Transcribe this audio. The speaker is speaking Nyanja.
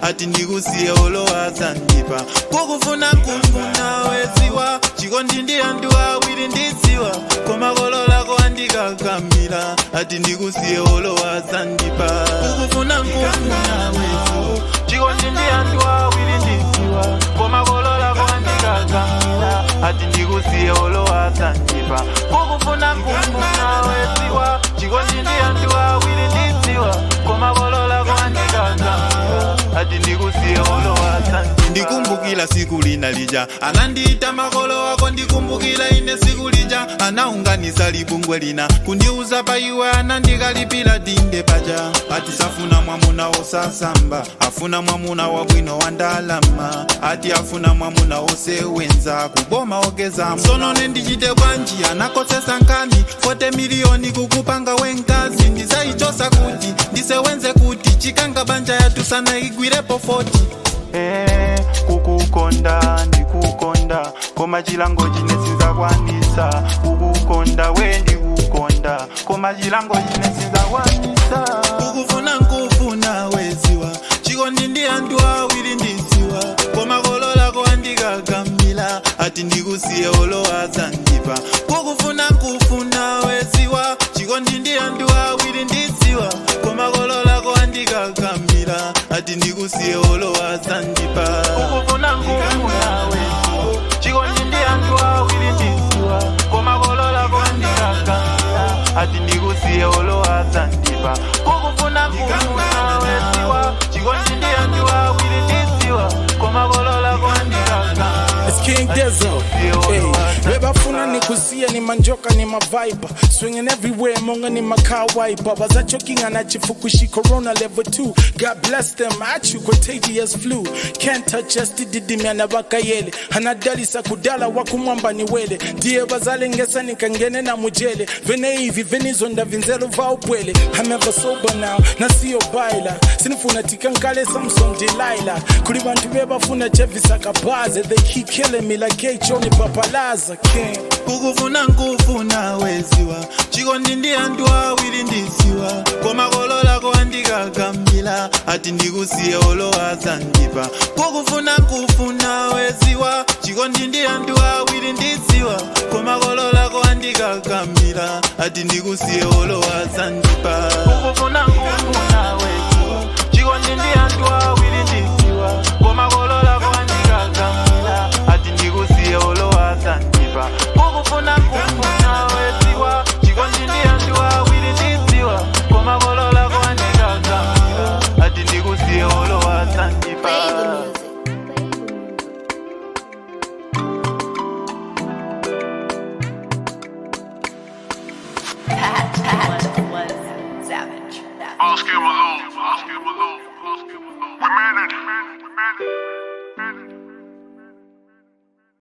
ati ndikusiye olowazandipa kukufuna kufuna weziwa chikondi ndi anthu awiri ndidziwa koma kolo lako andikakamira ati ndikusiye olowazandipa kukufuna kufuna weziwa chikondi ndi anthu awiri ndidziwa koma kolo lako andikakamira ati ndikusiye olowazandipa kukufuna kufuna weziwa chikondi ndi anthu awiri ndidziwa koma kolo lako andikakamira ati ndikusiye olowazandipa ndikumbukira siku lina lija anandiita makolo wako ndikumbukira ine siku lija anaunganisa libungwe lina kundiuza pa iwe anandikalipira dinde paja ati safuna mwamuna wosasamba afuna mwamuna wabwino wa ndalama ati afuna mwamuna wosewenza kuboma ogeza sonone ndichite bwanji anakosesa nkani 40 miliyoni kukupanga wenkazi ndisaichosa kuti ndisewenze kuti chikanga banja yatu sana igwirepo 40 Eh, kukukonda ndikukonda koma chilango chine sinzakwanisa kukukonda we ndikukonda koma chilango chine sinzakwanisa kukufuna nkufuna weziwa chikondi ndi anthu awiri ndiziwa koma kolo lako andikakamila ati ndikusiye olowazandipa kukufuna nkufuna weziwa chikondi ndi anthu awiri ndiziwa koma kolo lako andikakamila ati ndikusiye olowazandipa kukufuna nkufuna weziwa chikondi ndi anthu awiri ndiziwa koma kolo lako andikakamila ati ndikusiye olowazandipa kukufuna nkufuna weziwa chikondi ndi anthu awiri ndiziwa koma kolo lako andikakamila It's King Dizzle. Hey, webafuna nikusiya ni manjoka ni maviper swinging everywhere monga ni macar wiper bazachokinga na chifukushi corona level 2 God bless them achu contagious flu can't touch us dididimya na bakayele anadalisa kudala wakumwamba ni wele ndiye bazalengesa nikangene na mujele vene hivi venizonda vinzelo va upwele I'm ever sober now na siyo baila sinifuna tikankale Samson Delilah kuli bantu bebafuna chevisa kabaze they keep killing me like H-Oni papalaza king kukufuna nkufuna weziwa chikondi ndi anthu awiri ndiziwa koma kolo lako andikakamila ati ndikusiye olowazandipa kukufuna nkufuna weziwa chikondi ndi anthu awiri ndiziwa koma kolo lako andikakamila ati ndikusiye olowazandipa kukufuna nkufuna weziwa chikondi ndi anthu awiri ndiziwa koma kolo lako andikakamila ati ndikusiye olowazandipa kukufuna kufuna weziwa chikondi ndi anthu awiri ndiziwa koma kolo lako andikakamila ati ndikusiye olowazandipa Play the music. was savage. Oscar Malone. Oscar Malone. Oscar Malone. We made it. We made it. We made it.